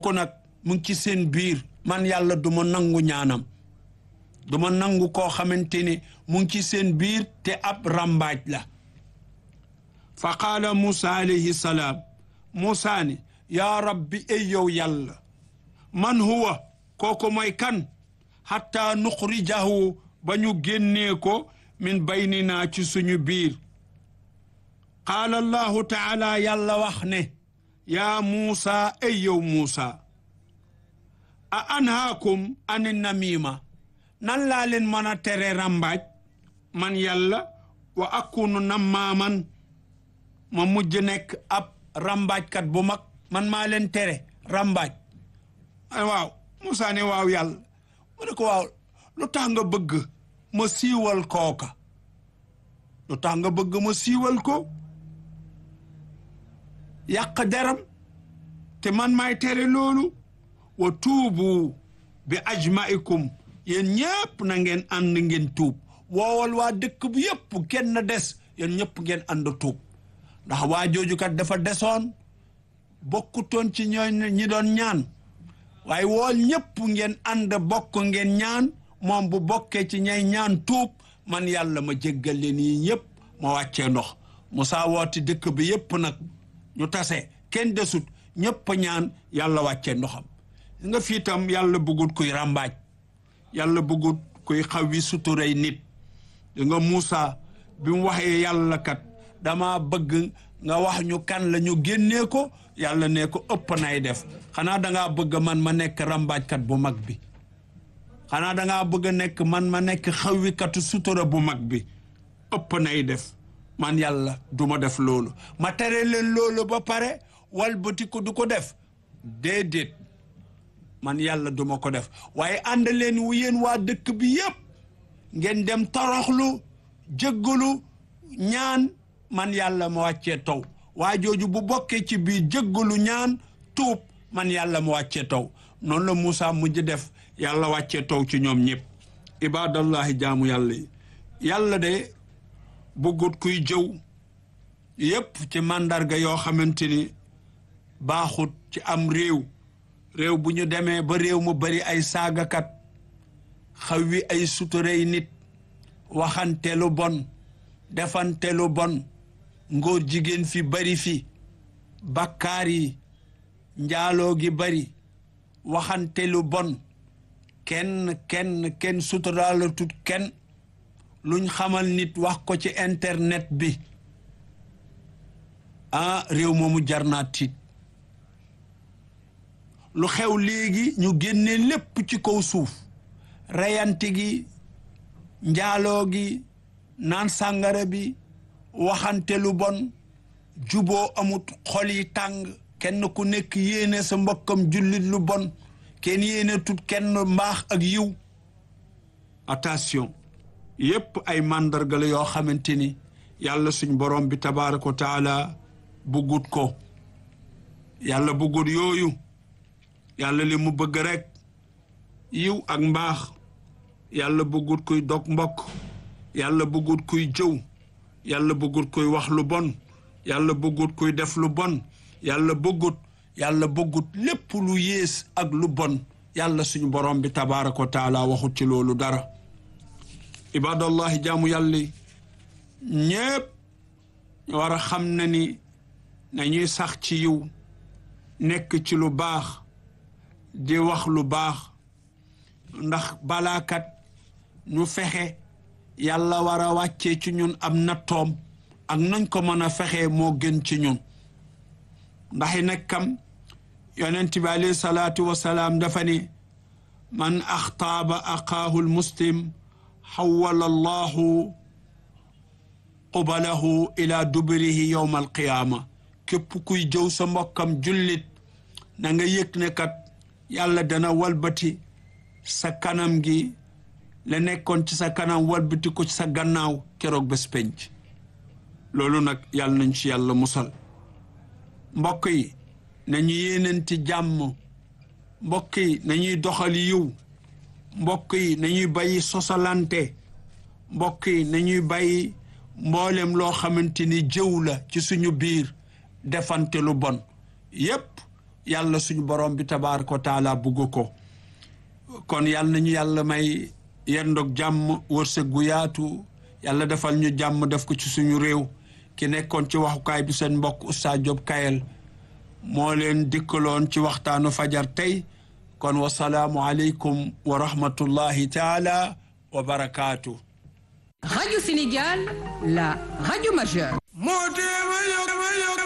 ko nag mu ngi ci seen biir man yàlla du ma nangu ñaanam du ma nangu koo xamante ni mu ngi ci seen biir te ab rambaaj la fa qaala Muusa alayhi salaam Muusa ni yaa rabbi ay yow yàlla man huwa kooku mooy kan xatta nuxrijahu ba ñu génnee ko min baynina ci suñu biir qaala allahu taala yàlla wax ne yaa Muusa ay yow Muusa a anhaakum ani namima nan laa leen mën a tere rambaaj man yàlla wa akunu nammaaman ma mujj nekk ab rambaajkat bu mag man maa leen tere rambaaj waaw Muusa ne waaw yàlla mu ne ko waaw lu tax nga bëgg ma siiwal kooka lu tax nga bëgg ma siiwal ko yàq deram te man maay tere loolu wa tuubu bi ajmaikum yéen ñëpp na ngeen ànd ngeen tuub woowal waa dëkk bu yëpp kenn des yéen ñëpp ngeen ànd tuub ndax waa jooju kat dafa desoon bokkutoon ci ñooy ñi doon ñaan waaye wool ñëpp ngeen ànd bokk ngeen ñaan moom bu bokkee ci ñay ñaan tuub man yàlla ma jéggal leen yi ñëpp ma wàccee ndox Musaa wooti dëkk bi yëpp nag ñu tase kenn desut ñëpp ñaan yàlla wàccee ndoxam nga fii tam yàlla bëggut kuy ràmbaaj yàlla bëggut kuy xawi suturay nit di nga Muusa bi mu waxee yàlla kat dama bëgg nga wax ñu kan la ñu génnee ko yàlla ne ko ëpp nay def xanaa dangaa bëgg man ma nekk ràmbaajkat bu mag bi xanaa dangaa bëgg a nekk man ma nekk xawikatu sutura bu mag bi ëpp nay def man yàlla du ma def loolu ma tere leen loolu ba pare walbati ko du ko def déedéet man yàlla duma ko def waaye ànd leen wu yéen waa dëkk bi yépp ngeen dem toroxlu jëggalu ñaan man yàlla ma wàccee taw waa jooju bu bokkee ci biir jëggalu ñaan tuub man yàlla ma wàccee taw noonu la Moussa mujj def yàlla wàccee taw ci ñoom ñëpp ibadallahi jaamu yàlla yi yàlla de bëggut kuy jëw yépp ci màndarga yoo xamante ni baaxut ci am réew réew bu ñu demee ba réew mu bari ay saagakat xaw wi ay suturey nit waxante lu bon defante lu bon ngóor jigéen fi bari fi bakkaar yi njaaloo gi bari waxante lu bon kenn kenn kenn suturaala tut kenn luñ xamal nit wax ko ci internet bi ah réew moomu jar naa tiit lu xew léegi ñu génne lépp ci kaw suuf reyante gi njaaloo gi naan sàngara bi waxante lu bon juboo amut xol yi tàng kenn ku nekk yéene sa mbokkam jullit lu bon kenn yéene tut kenn mbaax ak yiw attention yépp ay màndarga la yoo xamante ni yàlla suñ borom bi tabaaraka wa taala buggut ko yàlla buggut yooyu yàlla li mu bëgg rek yiw ak mbaax yàlla bëggut kuy dog mbokk yàlla bëggut kuy jëw yàlla bëggut kuy wax lu bon yàlla bëggut kuy def lu bon yàlla bëggut yàlla bëggut lépp lu yées ak lu bon yàlla suñu borom bi tabaaraka wa taala waxut ci loolu dara ibadallahi jaamu yàlla ñépp war a xam na ni nañuy sax ci yiw nekk ci lu baax di wax lu baax ndax balaakat ñu fexe yàlla war a wàccee ci ñun am nattoom ak nañ ko mën a fexe moo gën ci ñun ndax nag kam yonent bi alayhi salaatu wasalaam dafa ni man axtaaba aqaahu lmuslim xawala allahu qubalahu ila duburihi yowma alqiyaama képp kuy jëw sa mbokkam jullit na nga yëg ne kat yàlla dana walbati sa kanam gi la nekkoon ci sa kanam walbati ko ci sa gannaaw keroog bés penc loolu nag yàlla nañ ci yàlla musal mbokk yi nañu yéenanti jàmm mbokk yi nañuy doxal yiw mbokk yi nañuy bàyyi sosalante mbokk yi nañuy bàyyi mboolem loo xamante ni jëw la ci suñu biir defante lu bon yépp yàlla suñu borom bi tabaaraka wa taala bugg ko kon yàlla nañu yàlla may yendoog jàmm wërsëg gu yaatu yàlla defal ñu jàmm def ko ci suñu réew ki nekkoon ci waxukaay bi seen mbokk Oustaz Diop Kayel moo leen dikkaloon ci waxtaanu fajar tey kon wasalaamu aleykum wa rahmatullahi taala wa barakaatu Radio Sénégal, la radio majeure. moo